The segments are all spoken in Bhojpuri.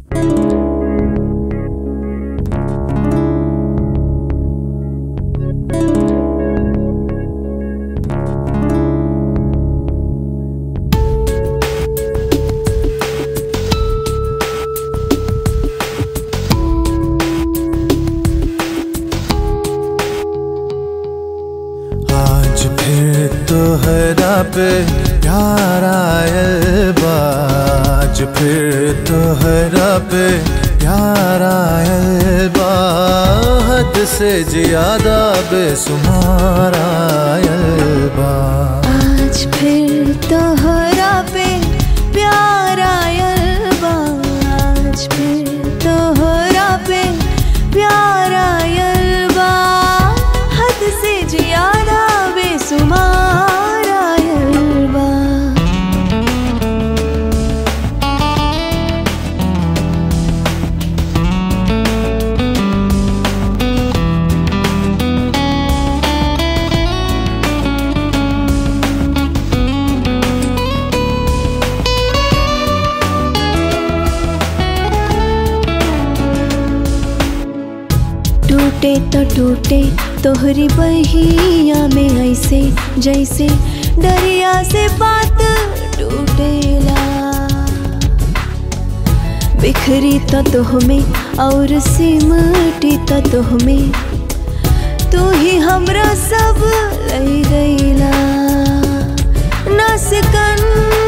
आज फिर तोहरा पे प्यार आयल बा आज फिर तोहरा पे प्यार आयल बा हद से ज्यादा बेसुमार आयल बा आज फिर तोहरा पे प्यार आयल बा आज फिर तोहरा पे प्यार आयल बा हद से ज्यादा बेसुमार आयल बा टूटे तो टूटे तोहरी बहिया में ऐसे जैसे दरिया से बात टूटेला बिखरी तो तुहमें और सिमटी तो तुहमें तू ही हमरा सब लई गईला ना सिकन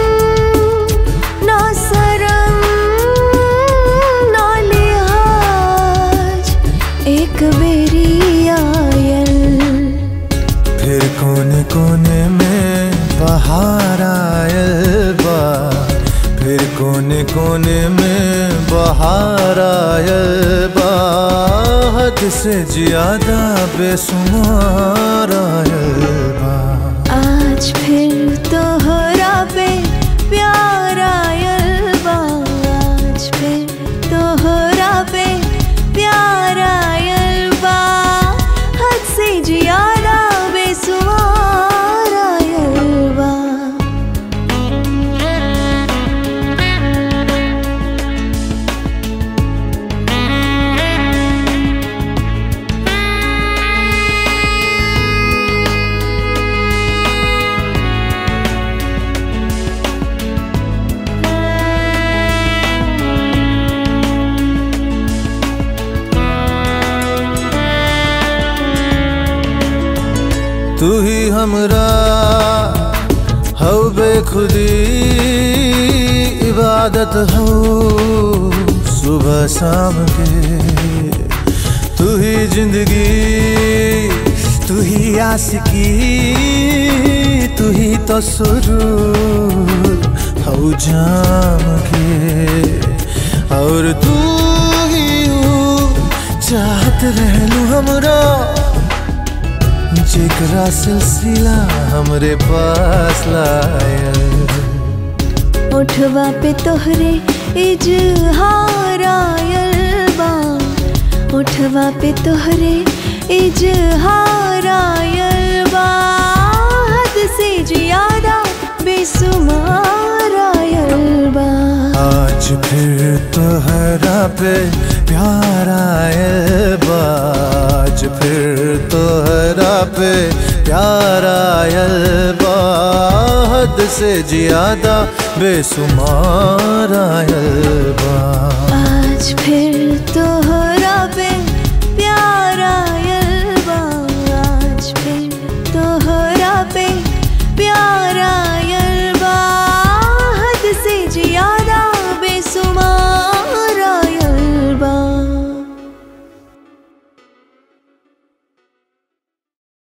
ना सरम ना लिहाज एक बेरी आयल फिर कोने कोने में बहार आयल बा फिर कोने कोने में बहार आयल बा हद से ज्यादा बेसुमार आयल बा आज फिर तोहरा पे प्यार आयल बा आज फिर तोहरा पे प्यार आयल बा हद से ज्यादा बेसुमार आयल बा तू ही हमरा हो बेखुदी इबादत हो सुबह शाम के तू ही जिंदगी तू ही आशिकी तू ही तो सुरूर हो जाम के और तू ही हूँ चाहत रहलू हमरा जेकरा सिलसिला हमरे पास लायल उठवा पे तोहरे इजहार आयल बा उठवा पे तोहरे इजहार आयल बा हद से ज्यादा बेसुमार आयल बा आज फिर तोहरा पे प्यार आयल बा आज फिर तोहरा पे प्यार आयल बा हद से ज्यादा बेसुमार आयल बा आज फिर